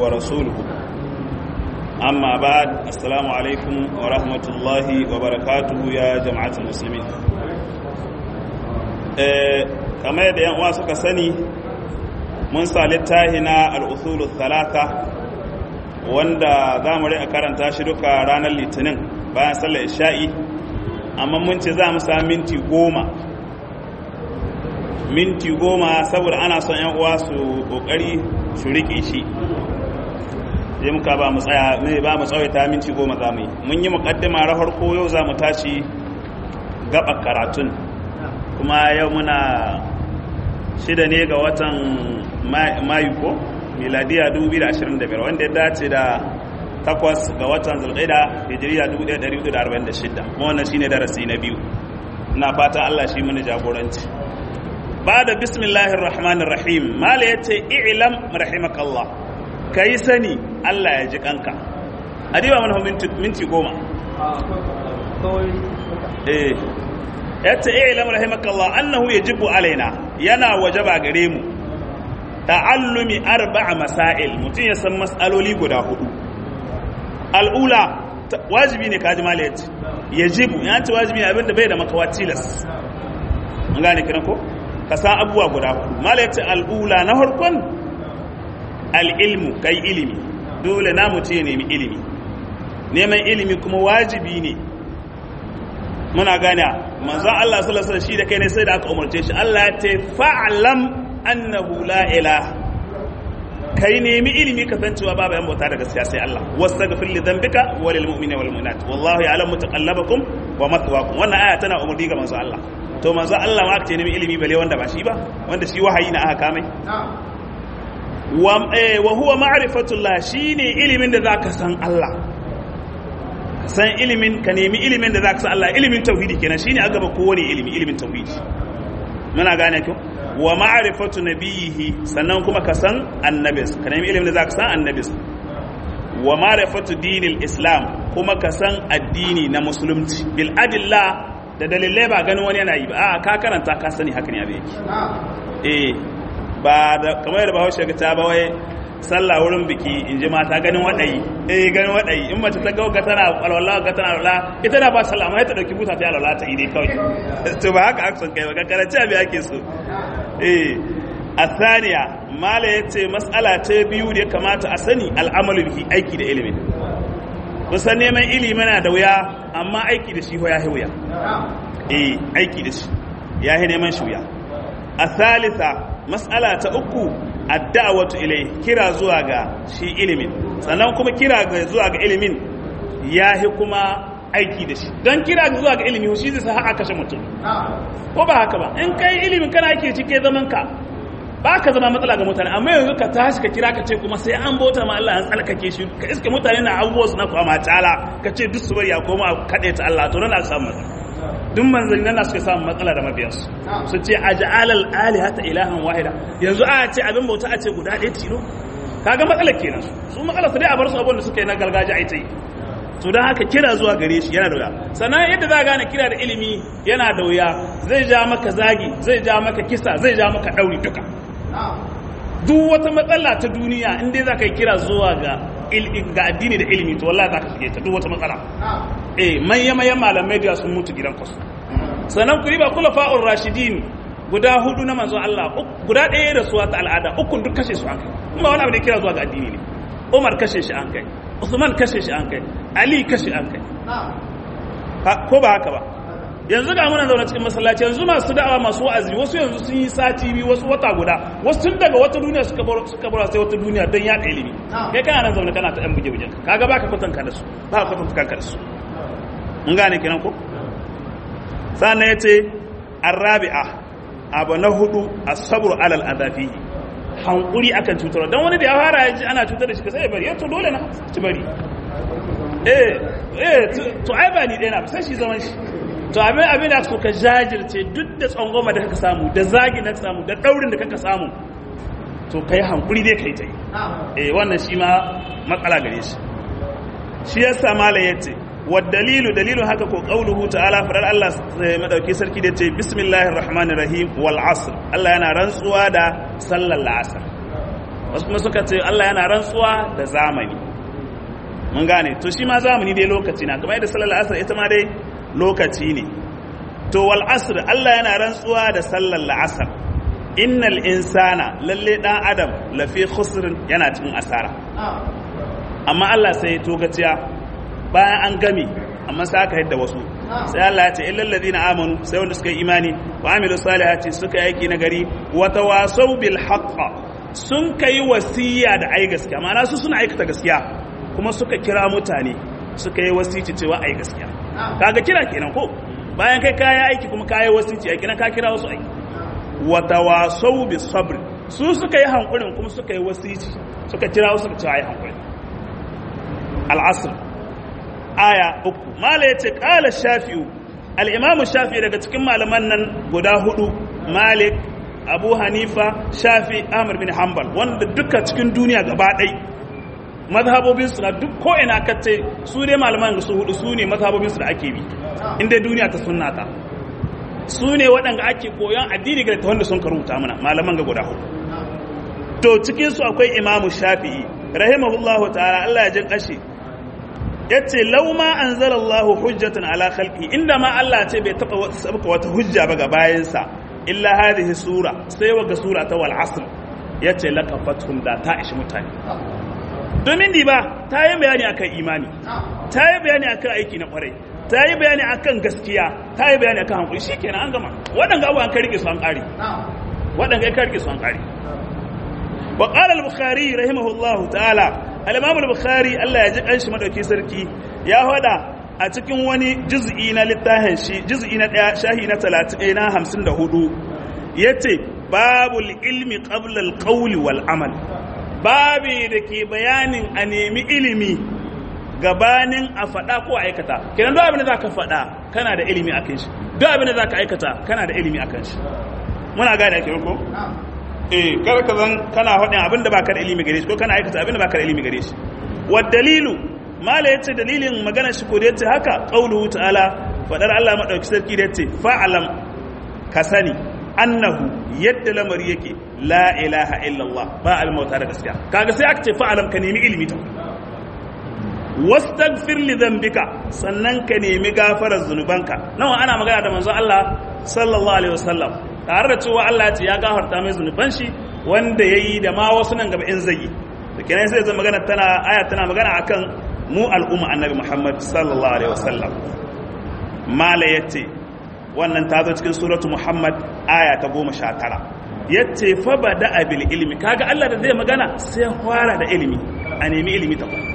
ورسوله أما بعد السلام عليكم ورحمة الله وبركاته يا جماعة المسلمين kamar yadda yan uwa suka sani mun sa littafi na al'usulu talata wanda za mu a karanta shi duka ranar litinin bayan sallar isha'i amma mun ce za mu sa minti goma minti goma saboda ana son yan uwa su kokari su rike shi sai muka ba mu tsaya mai ba mu tsawaita minti goma za mu yi mun yi mukaddima ra farko yau za mu tashi gaba karatun kuma yau muna shida ne ga watan mayu ko miladiya 2025 wanda ya dace da takwas ga watan zulqaida hijiriya 1446 kuma wannan shine darasi na biyu ina fata Allah shi mana jagoranci ba da bismillahir rahmanir rahim mala yace i'lam rahimakallah kai sani Allah ya ji kanka adiba mana minti minti goma eh yace i'lam rahimakallah annahu yajibu alaina yana wajaba gare mu ta'allumi arba'a masail mutun ya san mas'aloli guda hudu al'ula wajibi ne kaji mala yace yajibu ya ce wajibi ne abinda bai da makawa tilas an gane kiran ko ka san abubuwa guda hudu mala yace al'ula na farkon al'ilmu kai ilimi dole na mutu ya nemi ilimi neman ilimi kuma wajibi ne muna gane manzon Allah sallallahu alaihi shi da kai ne sai da aka umarce shi Allah ya ce fa'lam annahu la ilaha kai nemi ilimi ka san cewa babu yan bauta da gaskiya sai Allah wastaghfir li dhanbika wa lil mu'minina wal mu'minat wallahu ya'lamu mutaqallabakum wa mathwaakum wannan aya tana umarni ga manzon Allah to manzon Allah ma ce nemi ilimi bale wanda ba shi ba wanda shi wahayi na aka kame wa huwa ma'rifatullah shine ilimin da zaka san Allah san ilimin ka nemi ilimin da zaka san Allah ilimin tauhidi kenan shine a gaba kowane ilimi ilimin tauhidi muna gane ko wa ma'rifatu nabiyihi sannan kuma ka san annabis ka nemi ilimin da zaka san annabis wa ma'rifatu dinil islam kuma ka san addini na musulunci bil adilla da dalilai ba ganin wani yana yi ba a ka karanta ka sani haka ne abin yake eh ba da kamar yadda bahaushe ga ta ba wai sallah wurin biki in ji mata ganin waɗayi eh ganin waɗayi in mace ta ga ga tana alwala ga tana alwala ita da ba sallah amma ta dauki buta ta alwala ta yi dai kawai to ba haka akson kai ba karanci abin ake so eh asaniya mala yace mas'ala ta biyu da ya kamata a sani al'amalu bihi aiki da ilimin kusan neman ilimi na da wuya amma aiki da shi ya wuya eh aiki da shi ya neman shi wuya a thalitha mas'ala ta uku adda'awatu ilai kira zuwa ga shi ilimin sannan kuma kira ga zuwa ga ilimin yahi kuma aiki da shi don kira zuwa ga ilimi shi zai sa haka kashe mutum ko ba haka ba in kai ilimin kana ake cike zaman ka ba ka zama matsala ga mutane amma yanzu ka tashi ka kira ka ce kuma sai an bauta ma Allah an tsalkake shi ka iske mutane na abubuwa su na kwama tala ka ce duk su bari ya koma kaɗe ta Allah to nan samu matsala duk manzanni nan suka samu matsala da mabiyansu su ce a ja'alal alihata ilahan wahida yanzu a ce abin bauta a ce guda ɗaya tilo kaga matsalar kenan su matsalar su dai a bar su abin da suka yi na gargajiya ai ta yi to don haka kira zuwa gare shi yana da wuya sannan yadda za a gane kira da ilimi yana da wuya zai ja maka zagi zai ja maka kisa zai ja maka ɗauri duka duk wata matsala ta duniya in dai za ka yi kira zuwa ga ga addini da ilimi to wallahi za ka shige ta duk wata matsala eh manya manyan malamai da sun mutu gidan kwasu sannan ku riba kula fa'ur rashidin guda hudu na manzon Allah guda ɗaya da suwa ta al'ada ukun duk kashe su an kai kuma wani abu da kira zuwa ga addini ne Umar kashe shi an kai Usman kashe shi an kai Ali kashe an kai ko ba haka ba yanzu ga muna zaune cikin masallaci yanzu masu da'awa masu wa'azi wasu yanzu sun yi sati biyu wasu wata guda wasu tun daga wata duniya suka bar suka bar sai wata duniya don yaɗa ilimi kai kana nan zaune kana ta yan buge bugen kaga baka kwatanka da su ba ka kwatanta kanka da su mun gane kenan ko sannan yace arabi'a abu na hudu as-sabru alal adafi hankuri akan cutarwa dan wani da ya fara yaji ana cutar da shi sai ya bari to dole na ci bari eh eh to ai ba ni dai na sai shi zaman shi to abin abin da suka jajirce duk da tsangoma da kaka samu da zagi da samu da daurin da kaka samu to kai hankuri dai kai ta yi eh wannan shi ma matsala gare shi shi yasa malam yace والدليل دليل haka ko qauluhu ta'ala farar Allah madauki sarki da ce bismillahir rahmanir rahim wal asr Allah yana rantsuwa da sallar la'asar wasu kuma suka ce Allah yana rantsuwa da zamani mun gane to shi ma zamani dai lokaci na kamar yadda sallar asr ita ma dai lokaci ne to wal asr Allah yana rantsuwa da sallar la'asar innal insana lalle dan adam lafi khusrin yana cikin asara amma Allah sai to gaciya bayan an gami amma sai aka yadda wasu sai Allah ya ce illal ladina amanu sai wanda suka yi imani wa amilu salihati suka yi aiki nagari wa tawasaw bil haqq sun kai wasiya da ai gaskiya ma'ana su suna aikata gaskiya kuma suka kira mutane suka yi wasici cewa ai gaskiya kaga kira kenan ko bayan kai kaya aiki kuma kaya wasici aiki na ka kira wasu aiki wa tawasaw bis sabr su suka yi hankurin kuma suka yi wasici suka kira wasu suka ce ai hankurin al-asr aya uku mala ya ce ƙala shafi'u al'imamu shafi daga cikin malaman nan guda hudu malik abu hanifa shafi amir bin hanbal wanda duka cikin duniya gaba ɗai mazhabobinsu na duk ko'ina kace su dai malaman su hudu su ne mazhabobinsu da ake bi inda duniya ta sunnata su ne waɗanda ake koyon addini ga wanda sun karuta mana malaman ga guda hudu to cikinsu akwai imamu shafi'i rahimahullahu ta'ala Allah ya jin ƙashi yace law ma anzalallahu hujjatan ala khalqi inda ma Allah ce bai taba sabka wata hujja ba ga bayansa illa hadhihi sura sai waga sura ta wal asr yace laqafathum da ta ishi mutane domin di ba ta yi bayani akan imani ta yi bayani akan aiki na kwarai ta yi bayani akan gaskiya ta yi bayani akan hankali shikenan an gama waɗanda abubuwan ka rike su an ƙare waɗanda ka rike su an ƙare wa qala al-bukhari rahimahullahu ta'ala al-imam al-bukhari Allah ya ji kanshi madauki sarki ya hada a cikin wani juz'i na littafin shi juz'i na daya shahi na 30 na 54 yace babul ilmi qabla al-qawli wal amal babi da ke bayanin a nemi ilimi gabanin a faɗa ko aikata kenan duk abin da zaka faɗa kana da ilimi akan shi duk abin da zaka aikata kana da ilimi akan shi muna gane ake ko eh kar ka zan kana faɗin abin da baka da ilimi gare shi ko kana aikata abin da baka da ilimi gare shi wa dalilu mala yace dalilin magana shi ko da yace haka qauluhu ta'ala fadar Allah madauki sarki da yace fa'alam ka sani annahu yadda lamari yake la ilaha illallah ba al mauta da gaskiya kaga sai aka ce fa'alam ka nemi ilimi ta wastaghfir li dhanbika sannan ka nemi gafarar zunubanka nawa ana magana da manzon Allah sallallahu alaihi wasallam tare da cewa Allah ya ce ya gafarta mai zunuban shi wanda yayi da ma wasu nan gaba in zai da kenan sai zai magana tana aya tana magana akan mu al'umma annabi Muhammad sallallahu alaihi wasallam mala yace wannan ta zo cikin suratu Muhammad aya ta 19 yace fa bada bil ilmi kaga Allah da zai magana sai fara da ilimi a nemi ilimi ta kuma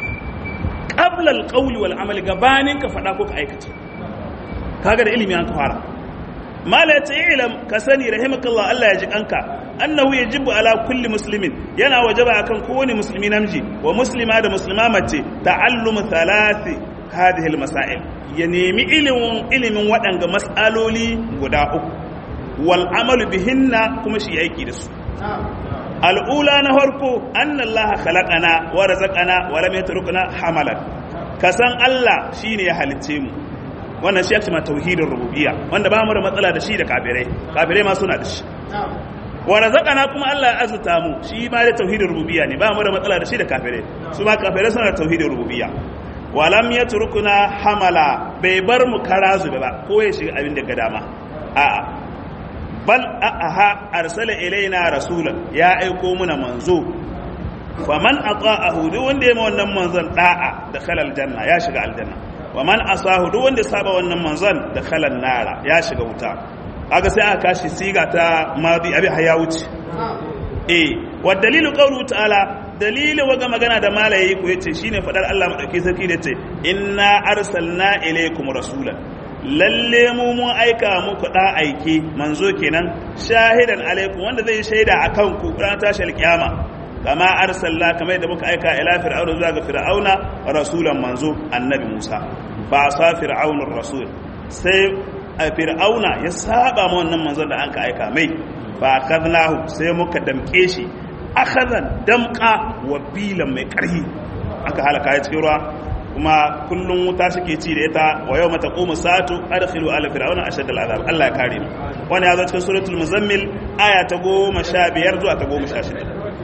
qabla al qawli wal amali gabanin ka fada ko ka aikata kaga da ilimi an fara mala ya ce ilam ka sani rahimakallah Allah ya ji kanka annahu yajibu ala kulli muslimin yana wajaba akan kowane musulmi namiji wa muslima da muslima mace ta'allumu thalathi hadhihi almasail ya nemi ilimin ilimin waɗanga mas'aloli guda uku wal amalu bihinna kuma shi aiki da su al'ula na farko anna Allah khalaqana wa razaqana wa lam yatrukna hamalan kasan Allah shine ya halicce mu wannan shi ake ma tauhidin rububiyya wanda ba mu da matsala da shi da kafirai kafirai ma suna da shi wa razaqana kuma Allah ya azurta mu shi ma da tauhidin rububiyya ne ba mu da matsala da shi da kafirai su ma kafirai suna da tauhidin rububiyya wa lam yatrukuna hamala bai bar mu karazu ba ko ya shiga abin da ga dama a'a bal aha arsala ilaina rasulan ya aiko muna manzo faman ata'ahu duk wanda ya ma wannan manzon da'a da khalal janna ya shiga aljanna wa man asahu duk wanda saba wannan manzon da khalan nara ya shiga wuta kaga sai aka kashi siga ta madi abi haya wuce eh wa dalilu qawlu ta'ala dalilin waga magana da malayi ku yace shine fadar Allah madauki sarki da yace inna arsalna ilaykum rasulan lalle mu mun aika muku da aike manzo kenan shahidan alaikum wanda zai shaida akan ku ran tashi alkiyama kama arsalna kamar yadda muka aika ila fir'auna zuwa ga fir'auna rasulan manzo annabi Musa ba sa fir'aunar rasul sai fir'auna ya saba ma wannan manzon da an ka aika mai ba kadnahu sai muka damke shi akhazan damqa wa bilan mai karhi aka halaka ya cikin ruwa kuma kullum wuta suke ci da ita wa yau mata ƙoma sa'atu adkhilu ala fir'auna ashad al'azab Allah ya kare mu wani ya zo cikin suratul muzammil aya ta goma sha biyar zuwa ta goma sha shida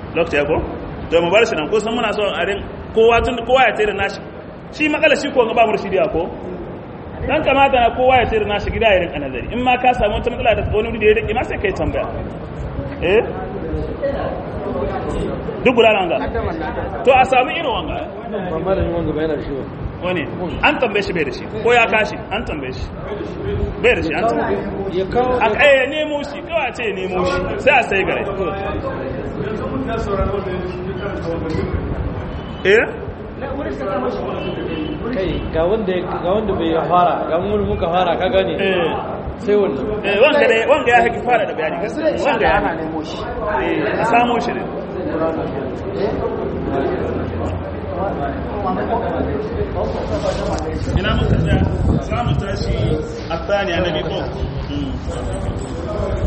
lokaci ya ko to mu bar shi nan ko san muna so a rin kowa tun kowa ya tsere nashi shi matsala shi ko ga ba murshidi ko dan kamata na kowa ya tsere nashi gida ya rinka nazari in ma ka samu wata matsala da wani wuri da ya rike ma sai kai tambaya eh duk guda wanga to a samu irin wanga malamin wanga bai yana da shi ba wani an tambaye shi bai da shi ko ya kashi an tambaye shi bai da shi an tambaye ya kawo a kai ya nemo shi kawai a ce ya nemo shi sai a sai gare eh kai ga wanda ga wanda bai fara ga mun muka fara ka gane eh sai wannan eh wanga dai wanga ya haki fara da bayani gaskiya wanga ya nemo shi eh a samo shi ne ina muka tsaya za mu tashi a tsani annabi ko